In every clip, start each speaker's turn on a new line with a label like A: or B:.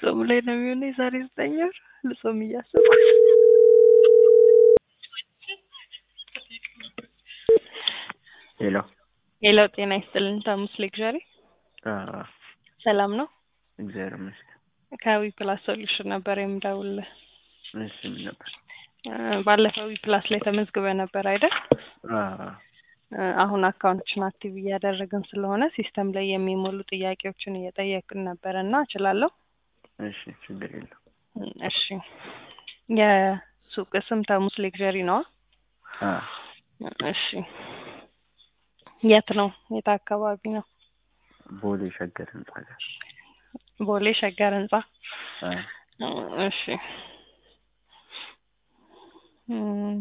A: ጾም ላይ ነው የሚሆነው የዛሬ ዘጠኝ ወር ልጾም እያሰብኩ
B: ሄሎ
A: ሄሎ ጤና ይስጥልን ታሙስ ሌክዠሪ
B: አዎ፣
A: ሰላም ነው
B: እግዚአብሔር ይመስገን።
A: ከዊ ፕላስ ሶሉሽን ነበር የምደውልልህ
B: እሺ ምን ነበር?
A: እ ባለፈው ዊ ፕላስ ላይ ተመዝግበ ነበር አይደል
B: አዎ፣
A: እ አሁን አካውንትሽን አክቲቭ እያደረግን ስለሆነ ሲስተም ላይ የሚሞሉ ጥያቄዎችን እየጠየቅን ነበረ እና እችላለሁ
B: እሺ ችግር የለም።
A: እ እሺ የሱቅ ስም ተሙስ ሌክዠሪ ነዋ
B: አዎ፣
A: እሺ የት ነው የት አካባቢ ነው
B: ቦሌ ሸገር ህንጻ ጋር።
A: ቦሌ ሸገር ህንጻ
B: አዎ፣
A: እሺ እም፣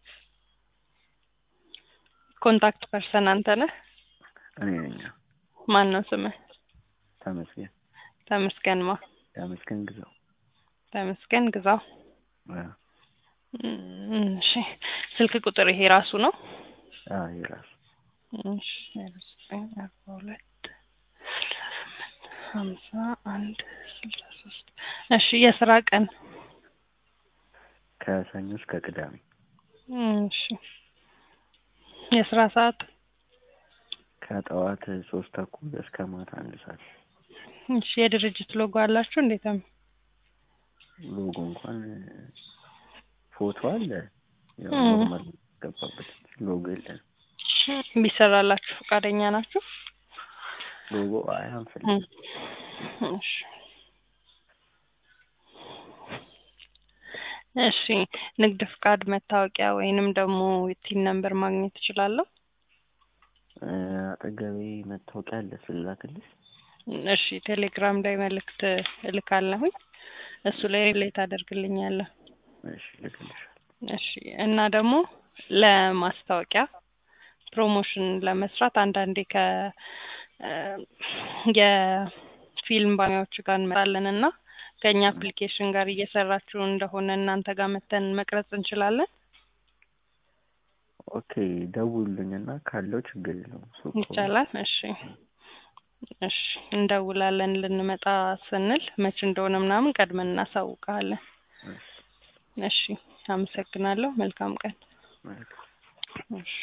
A: ኮንታክት ፐርሰን አንተ ነህ
B: እኔ ነኝ።
A: ማን ነው ስምህ
B: ተመስገን
A: ተመስገን ማ
B: ተመስገን ግዛው።
A: ተመስገን ግዛው
B: አዎ፣
A: እም፣ እሺ ስልክ ቁጥር ይሄ ራሱ ነው
B: አዎ የራሱ
A: እሺ ዜሮ ዘጠኝ አርባ ሁለት ሀምሳ አንድ ስልሳ ሶስት እሺ የስራ ቀን
B: ከሰኞ እስከ ቅዳሜ
A: እሺ የስራ ሰዓት
B: ከጠዋት ሶስት ተኩል እስከ ማታ አንድ ሰዓት።
A: እሺ የድርጅት ሎጎ አላችሁ እንዴት ነው
B: ሎጎ እንኳን ፎቶ አለ፣ ያው
A: እም።
B: ኖርማል ገባበት ሎጎ የለን።
A: ቢሰራላችሁ ፈቃደኛ ናችሁ
B: ሎጎ አይ አንፈልግም።
A: እሺ እሺ ንግድ ፍቃድ መታወቂያ ወይንም ደግሞ ቲን ነምበር ማግኘት እችላለሁ
B: እ አጠገቤ መታወቂያ አለ ስላክልሽ።
A: እሺ ቴሌግራም ላይ መልእክት እልካለሁኝ እሱ ላይ ሪሌት ታደርግልኛለህ
B: እሺ ልክልሻል።
A: እሺ እና ደግሞ ለማስታወቂያ ፕሮሞሽን ለመስራት አንዳንዴ ከ እ የፊልም ባለሙያዎች ጋር እንመጣለን እና ከእኛ አፕሊኬሽን ጋር እየሰራችሁ እንደሆነ እናንተ ጋር መተን መቅረጽ እንችላለን
B: ኦኬ ደውሉልኝና ካለው ችግር የለውም። ሱቅ ከሆነ።
A: ይቻላል እሺ እሺ እንደውላለን ልንመጣ ስንል መች እንደሆነ ምናምን ቀድመን እናሳውቃለን
B: እሺ
A: እሺ አመሰግናለሁ መልካም ቀን
B: መልካም
A: እሺ